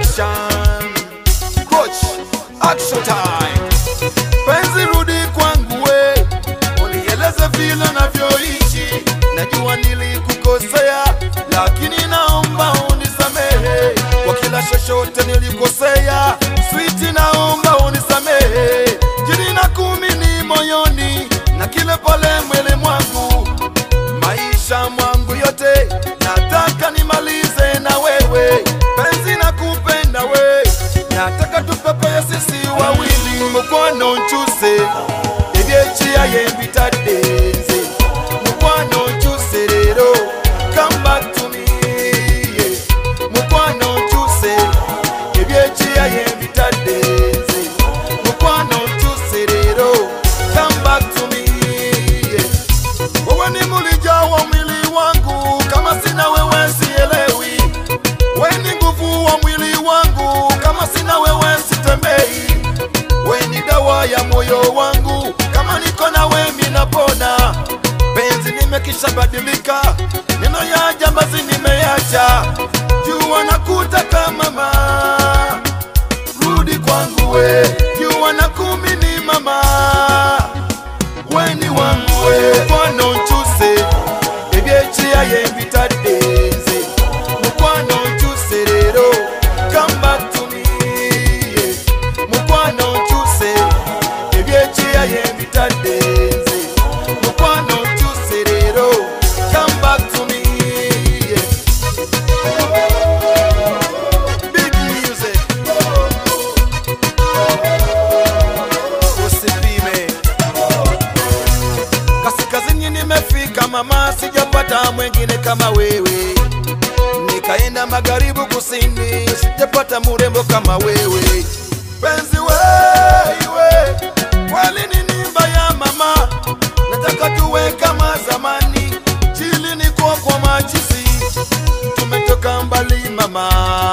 Action. Coach, action time. Penzi rudi kwangu we, unieleze vile navyoishi. Najua nilikukosea, lakini naomba unisamehe kwa kila chochote nilikosea. Switi, naomba unisamehe. Jini na kumi ni moyoni na kile pale mwili mwangu, maisha mwangu yote nataka nimalize na wewe. Penzi na kupenda we, nataka tupepeye sisi wawili. Mukwano nchuse ebyekyiya yembitadenze mukwano nchuse rero come back to me yeah. mukwano nchuse ebyekyiya yembitadenze mukwano nchuse rero come back to me yeah. wewe ni mulija wa mwili wangu kama sina wewe sielewi we ni nguvu wa mwili wangu kama sina wewe sitembei we ni dawa ya moyo wangu kama niko na we minapona penzi nimekisha badilika neno ya jambazi nimeacha jua nakutaka mama rudi kwangu we jua na kumi ni mama weni wangu we mukwano nchuse ebyekyiya yembitadenze mukwano nchuse rero come back to me yeah. mukwano nchuse ebyekyiya yembitadenze mukwano nchuse rero come back to me yeah. Big music usipime kaskazini nimefika mama, sijapata mwengine kama wewe. Nikaenda magharibi kusini, sijapata murembo kama wewe. Penzi wewe, kweli ni nimba ya mama, nataka tuwe kama zamani, chili ni kwa kwa machizi, tumetoka mbali mama